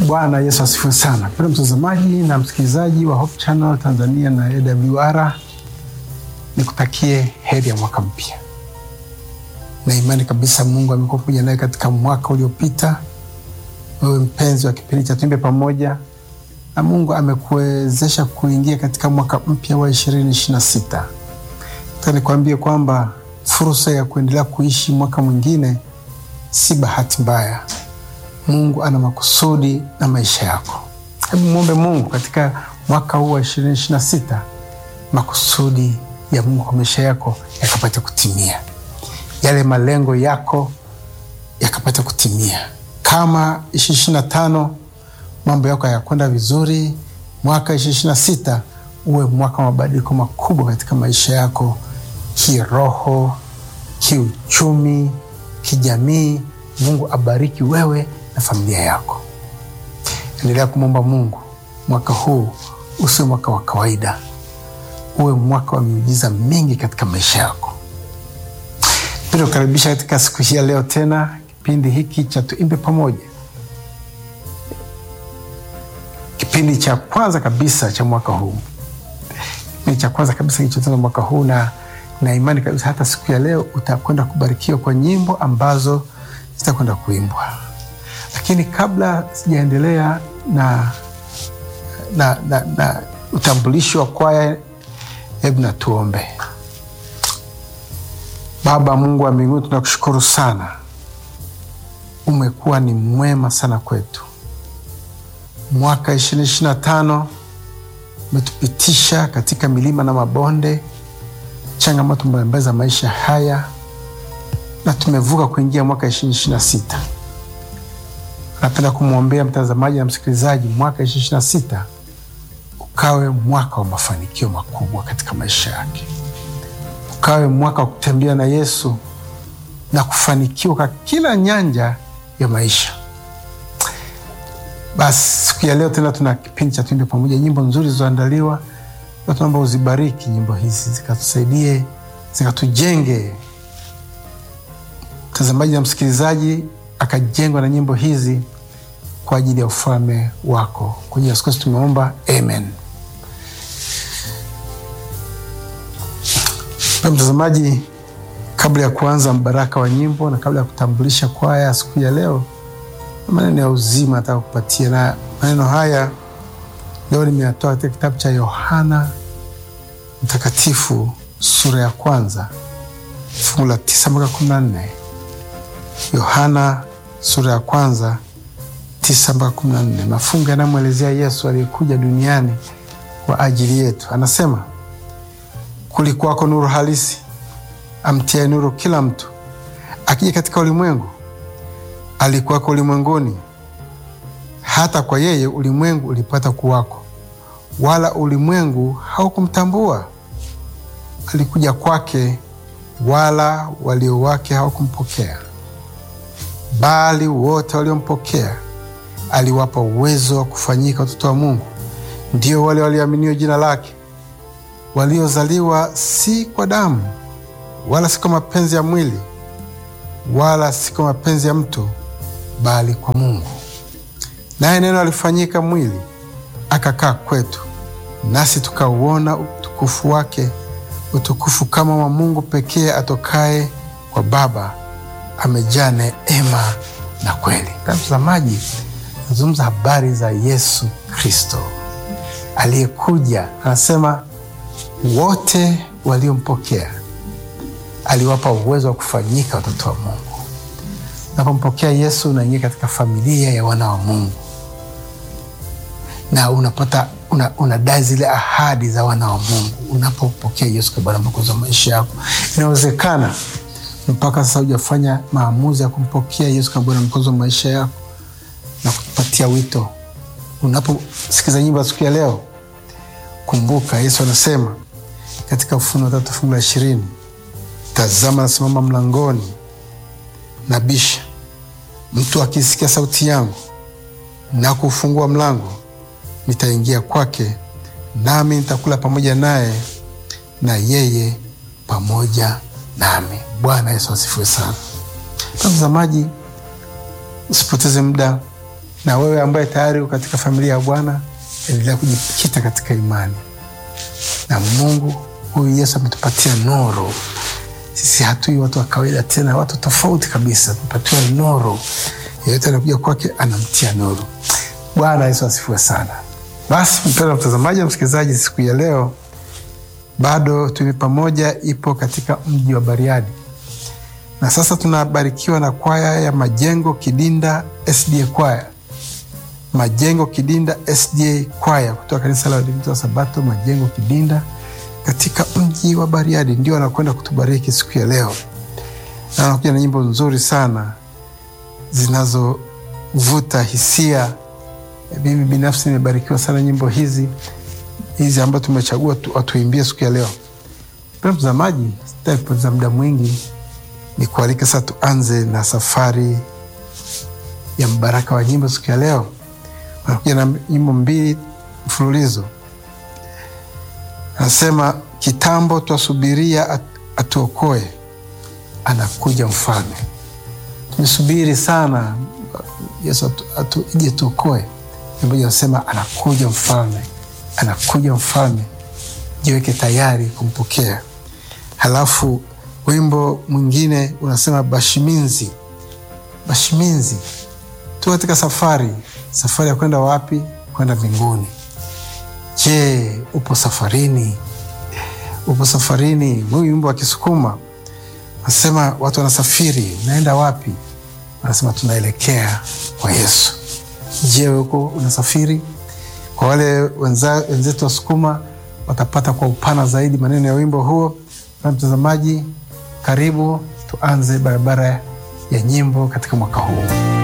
Bwana Yesu asifiwe sana. Mpendwa mtazamaji na msikilizaji wa Hope Channel Tanzania na AWR, nikutakie heri ya mwaka mpya na imani kabisa Mungu amekuwa pamoja naye katika mwaka uliopita. Wewe mpenzi wa kipindi cha Tuimbe Pamoja, na Mungu amekuwezesha kuingia katika mwaka mpya wa ishirini ishirini na sita. Nataka nikwambie kwamba fursa ya kuendelea kuishi mwaka mwingine si bahati mbaya. Mungu ana makusudi na maisha yako. Hebu mwombe Mungu katika mwaka huu wa ishirini ishirini na sita, makusudi ya Mungu kwa maisha yako yakapata kutimia, yale malengo yako yakapata kutimia. Kama ishirini ishirini na tano mambo yako hayakwenda vizuri, mwaka ishirini ishirini na sita uwe mwaka wa mabadiliko makubwa katika maisha yako, kiroho, kiuchumi, kijamii. Mungu abariki wewe na familia yako. Endelea kumwomba Mungu mwaka huu usiwe mwaka wa kawaida, uwe mwaka wa miujiza mingi katika maisha yako. Pia kukaribisha katika siku hii ya leo tena kipindi hiki cha Tuimbe Pamoja, kipindi cha kwanza kabisa cha mwaka huu, kipindi cha kwanza kabisa kilichoanza mwaka huu, na na imani kabisa hata siku ya leo utakwenda kubarikiwa kwa nyimbo ambazo zitakwenda kuimbwa lakini kabla sijaendelea na, na, na, na utambulishi wa kwaya, hebu na tuombe. Baba Mungu wa mbinguni, tunakushukuru sana, umekuwa ni mwema sana kwetu. Mwaka ishirini ishirini na tano umetupitisha katika milima na mabonde, changamoto mbalimbali za maisha haya, na tumevuka kuingia mwaka ishirini ishirini na sita. Napenda kumwombea mtazamaji na msikilizaji, mwaka ishirini ishirini na sita ukawe mwaka wa mafanikio makubwa katika maisha yake, ukawe mwaka wa kutembea na Yesu na kufanikiwa kwa kila nyanja ya maisha. Basi siku ya leo tena tuna kipindi cha Tuimbe Pamoja, nyimbo nzuri zilizoandaliwa, na tunaomba uzibariki nyimbo hizi zikatusaidie, zikatujenge mtazamaji na msikilizaji akajengwa na nyimbo hizi kwa ajili ya ufalme wako. Kwa jina la Yesu Kristo tumeomba, amen. Pia mtazamaji, kabla ya kuanza mbaraka wa nyimbo na kabla ya kutambulisha kwaya siku ya leo, maneno ya uzima nataka kupatia, na maneno haya leo nimeyatoa katika kitabu cha Yohana Mtakatifu sura ya kwanza fungu la tisa mpaka kumi na nne. Yohana sura ya kwanza tisa mpaka kumi na nne, mafungu yanayomwelezea Yesu aliyekuja duniani kwa ajili yetu. Anasema, kulikuwako nuru halisi amtiaye nuru kila mtu akija katika ulimwengu. Alikuwako ulimwenguni, hata kwa yeye ulimwengu ulipata kuwako, wala ulimwengu haukumtambua. Alikuja kwake, wala walio wake hawakumpokea bali wote waliompokea aliwapa uwezo wa kufanyika watoto wa Mungu, ndio wale walioaminio jina lake, waliozaliwa si kwa damu, wala si kwa mapenzi ya mwili, wala si kwa mapenzi ya mtu, bali kwa Mungu. Naye neno alifanyika mwili, akakaa kwetu, nasi tukauona utukufu wake, utukufu kama wa Mungu pekee atokaye kwa Baba, amejaa neema na kweli. Mtazamaji, nazungumza habari za Yesu Kristo aliyekuja. Anasema wote waliompokea aliwapa uwezo wa kufanyika watoto wa Mungu. Unapompokea Yesu unaingia katika familia ya wana wa Mungu na unapata unadai una zile ahadi za wana wa Mungu unapopokea Yesu kwa Bwana Mwokozi wa maisha yako. Inawezekana mpaka sasa hujafanya maamuzi ya kumpokea Yesu kama Bwana Mwokozi wa maisha yako na kupatia wito. Unaposikiza nyimbo ya siku ya leo, kumbuka Yesu anasema katika Ufunuo tatu fungu la ishirini, tazama nasimama mlangoni nabisha, mtu akisikia sauti yangu na kufungua mlango, nitaingia kwake, nami nitakula pamoja naye na yeye pamoja nami. Bwana Yesu asifiwe sana. Mtazamaji, usipoteze muda, Na wewe ambaye tayari uko katika familia ya Bwana, endelea kujikita katika imani na Mungu. Huyu Yesu ametupatia nuru. Sisi hatui watu wa kawaida tena, watu tofauti kabisa, tumepatiwa nuru. Yeyote anakuja kwake anamtia nuru. Bwana Yesu asifiwe sana. Basi mpendwa mtazamaji na msikilizaji, siku ya leo bado tumi pamoja ipo katika mji wa Bariadi, na sasa tunabarikiwa na kwaya ya Majengo Kidinda SDA kwaya, Majengo Kidinda SDA kwaya kutoka kanisa la Waadventista wa Sabato Majengo Kidinda katika mji wa Bariadi, ndio wanakwenda kutubariki siku ya leo, na wanakuja na nyimbo nzuri sana zinazovuta hisia. Mimi binafsi nimebarikiwa sana nyimbo hizi hizi ambazo tumechagua tu, watuimbie siku ya leo. Pia mtazamaji, sitaki kupoteza muda mwingi, ni kualika sasa tuanze na safari ya mbaraka wa nyimbo siku ya leo. Wanakuja na nyimbo mbili mfululizo, anasema kitambo twasubiria at, atuokoe, anakuja mfalme. Tumesubiri sana Yesu atu, ije tuokoe. Moja anasema anakuja mfalme anakuja mfalme, jiweke tayari kumpokea. Halafu wimbo mwingine unasema bashiminzi, bashiminzi, tu katika safari. Safari ya kwenda wapi? Kwenda mbinguni. Je, upo safarini? Upo safarini? Huyu wimbo wa Kisukuma anasema watu wanasafiri, naenda wapi? Anasema tunaelekea kwa Yesu. Je, uko unasafiri? Kwa wale wenzetu Wasukuma watapata kwa upana zaidi maneno ya wimbo huo. Na mtazamaji, karibu tuanze barabara ya nyimbo katika mwaka huu.